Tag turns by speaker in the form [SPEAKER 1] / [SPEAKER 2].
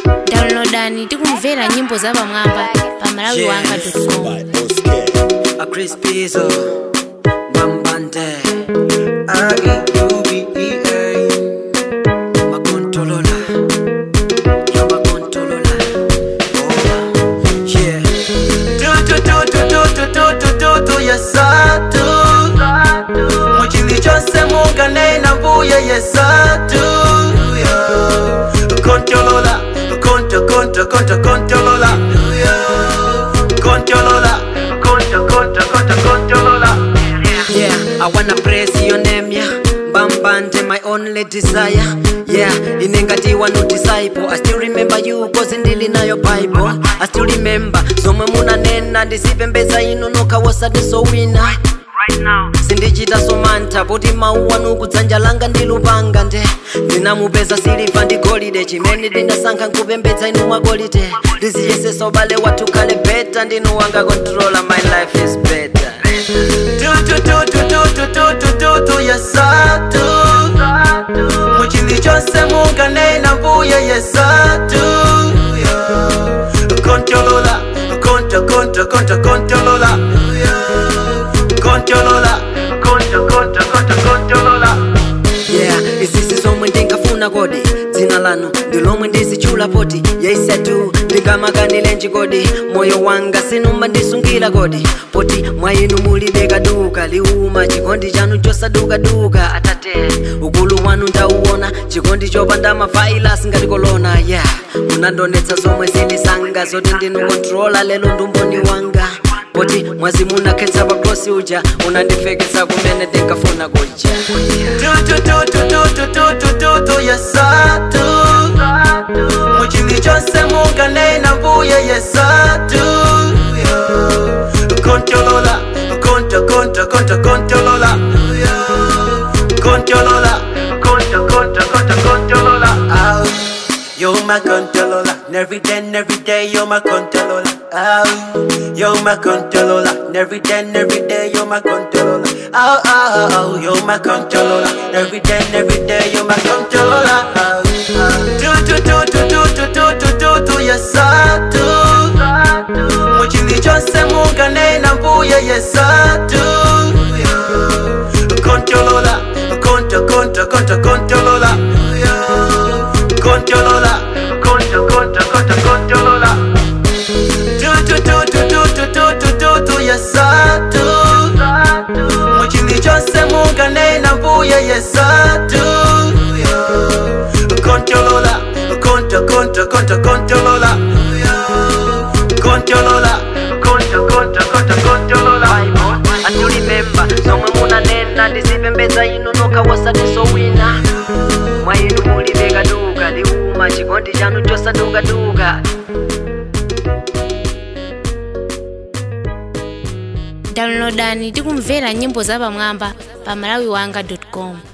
[SPEAKER 1] downloadani tikumvera nyimbo za pamwamba pa malawi wanga com
[SPEAKER 2] a Chris Pizzo, Bambante, R-E-U-B-E-A, Makontolola, yo Makontolola, oh, yeah. Do, do, do, do, do, do, do, do, do, do, yes, I do. Muchili chose munganena mbuye, yes, I do, yeah. Kontolola, konto, konto, konto, kontolola, yeah. Kontolola, konto, konto, konto, kontolola. Yeah, I wanna praise your name, yeah. Bambante, my only desire. Yeah, inengatiwa no disciple. I still remember you cause ndili nayo Bible. I still remember zomwe munanena ndisipembeza inu nokawosadiso wina sindichita somantha poti mawu anu kudzanja langa ndi lupanga nde ndinamupeza siliva ndi golide chimene ndinasankha nkupembedza inu mwagolide ndiziyeseso ubale wathu khale beta ndinu wanga controller my life is better do, do, do, do, do, do, do, do, do, do, yes, I do. muchili chonse munganena mbuye yes, I do. Yeah. Kontolola, konto, konto, konto, kontolola. Yeah. Kontolola, konto, konto, konto, kontolola. Yeah, isisi zomwe ndingafuna kodi dzina lanu ndilomwe ndizichula poti yaisetu ndingamakanile njikodi moyo wanga sinuma ndisungira kodi poti mwa inu mulibe kaduka liuma chikondi chanu chosadukaduka atate ukulu wanu ndauona chikondi chopanda mafailasi ngati kolona yeah munandonetsa zomwe zilisanga zoti ndinu kontrola lelo ndumboni wanga poti mwazi munakhetsa pakhosi uja unandifeketsa kumene ndingafuna kuja do, do, do, do, do, do, do, do, do, yes, I do. muchili chonse munganena mbuye yes, I do. Yeah. Kontolola, konto, konto, konto, kontolola. Yeah. Kontolola, konto, konto, konto, kontolola. Ow. You're my controlola, every day, and every day, you're my controlola. Ow, you're my controlola, every day, and every day, you're my controlola. Ow, ow, ow, you're my controlola, every day, and every day, you're my controlola. Ow, ow. Do, do, do, do, do, do, do, do, do, do, yes, I do. Muchili chonse munganena mbuye, yes, I do. Yeah. Controlola, conto, conto, conto, controlola. Yeah. Controlola, conto, conto, conto, controlola. Do, do, do, do, do, do, do, do, do, do, yes, I do. Muchili chonse munganena mbuye, yes, I do. Yeah. Controlola, conto, conto, conto, controlola. Yeah. Controlola, conto, conto, conto, controlola. I still remember zomwe munanena ndizipembedza inu nokawosadiso wina mwa inu mulibe kaduka liuma chikondi chanu chosadukaduka
[SPEAKER 1] downloadani tikumvera nyimbo za pamwamba pa malawi wanga com